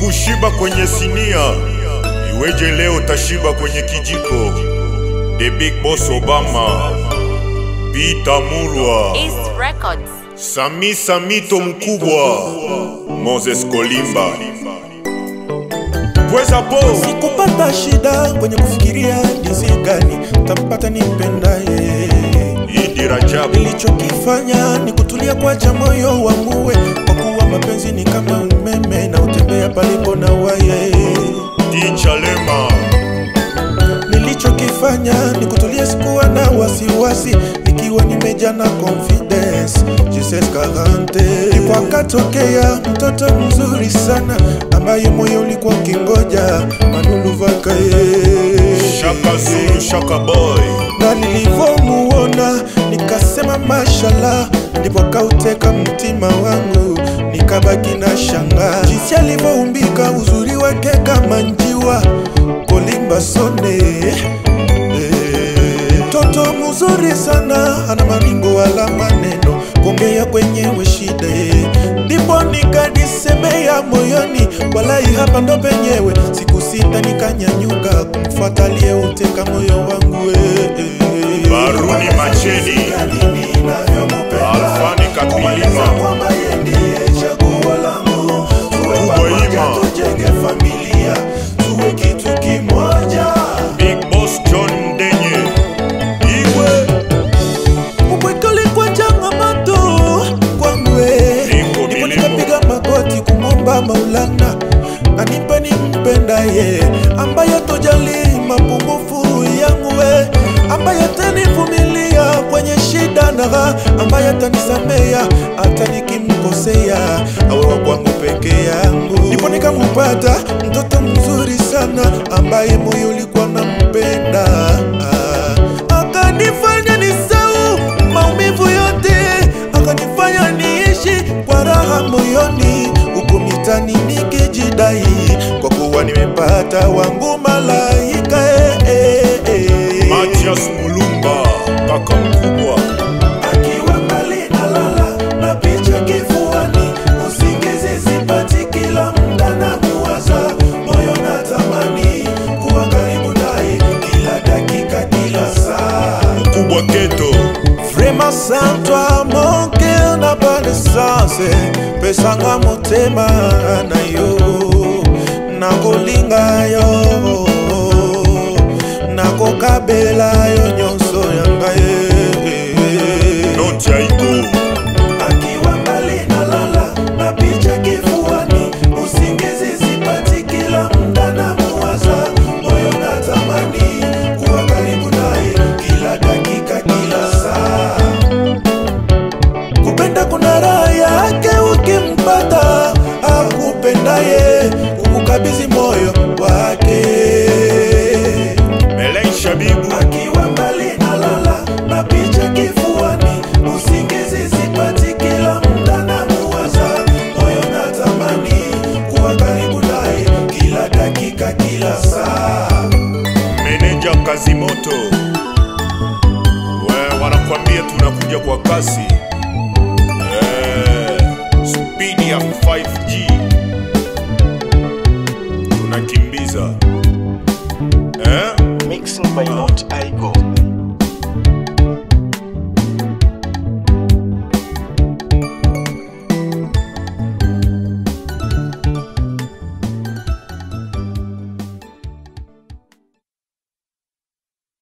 Ukushiba kwenye sinia, iweje leo tashiba kwenye kijiko? The Big Boss Obama, Peter Murwa, East Records. Sami Samito mkubwa, Moses Kolimba, Pweza Po, Sikupata shida kwenye kufikiria jinsi gani tampata nipendaye. Idi Rajabu, Nilichokifanya ni kutulia kwacha moyo wangu we, kwa kuwa mapenzi ni kama umeme na utembea palipo na waye. Ticha Lema, Nilichokifanya ni kutulia, sikuwa na wasiwasi, nikiwa nimejaa na confidence. Jesus Karante, ndipo akatokea mtoto mzuri sana ambaye moyo ulikuwa kingoja Manulu Vakaye. Shaka Zulu, Shaka Boy, na nilivyomuona nikasema mashallah, ndipo kauteka mtima wangu, nikabaki na shanga jinsi alivyoumbika, uzuri wake kama njiwa, kolimba sone Eh, mtoto mzuri sana, ana maringo wala maneno, kuongea kwenyewe shida eh. ndipo nikadisemea moyoni, walai hapa ndo penyewe. Siku sita nikanyanyuka kumfuata aliyeuteka moyo wangu eh, eh. Baruni Macheni, Alfani Kapilima, Kuboima. tujenge familia tuwe kitu kimoja Big Boss John Mdenye, Iwe, upwekali kwa changamoto kwangu eh. Niko ndipo milimo. nikapiga magoti kumwomba maulana anipe nimpendaye ambaye tojali mapungufu yangu we ambaye atanivumilia kwenye shida na raha ambaye atanisamea hata nikimkosea awe wa kwangu peke yangu ndipo nikamupata mtoto mzuri sana ambaye moyo ulikuwa nampenda akanifanya nisau maumivu yote akanifanya niishi kwa raha moyoni huku mitani nikijidai kwa kuwa nimepata wangu malaika eh, eh, eh. Matias Mulumba, kaka mkubwa, akiwa mbali nalala na picha kifuani, usingizi sipati, kila muda na muwaza, moyo natamani kuwa karibu naye kila dakika, kila saa. mkubwa Keto, Vraiment sans toi mon cœur n'a pas de sens pesanga motema na yo nakolinga yo nakokabela yo nyonso ya ngai Noti Aiko, akiwa mbali nalala na picha kifuani, usingizi sipati, kila muda na muwaza, moyo natamani kuwa karibu naye kila dakika, kila saa. Kupenda kuna raha yake, ukimpata akupendaye, ukukabidhi moyo wake Melei Shabibu, akiwa mbali nalala na picha kifuani, usingizi sipati, kila muda na muwaza, moyo natamani kuwa karibu naye kila dakika, kila saa. meneja Kazimoto, we wanakwambia tunakuja kwa kasi eh, speed ya 5G tunakimbiza eh? Mixing by Not Igo.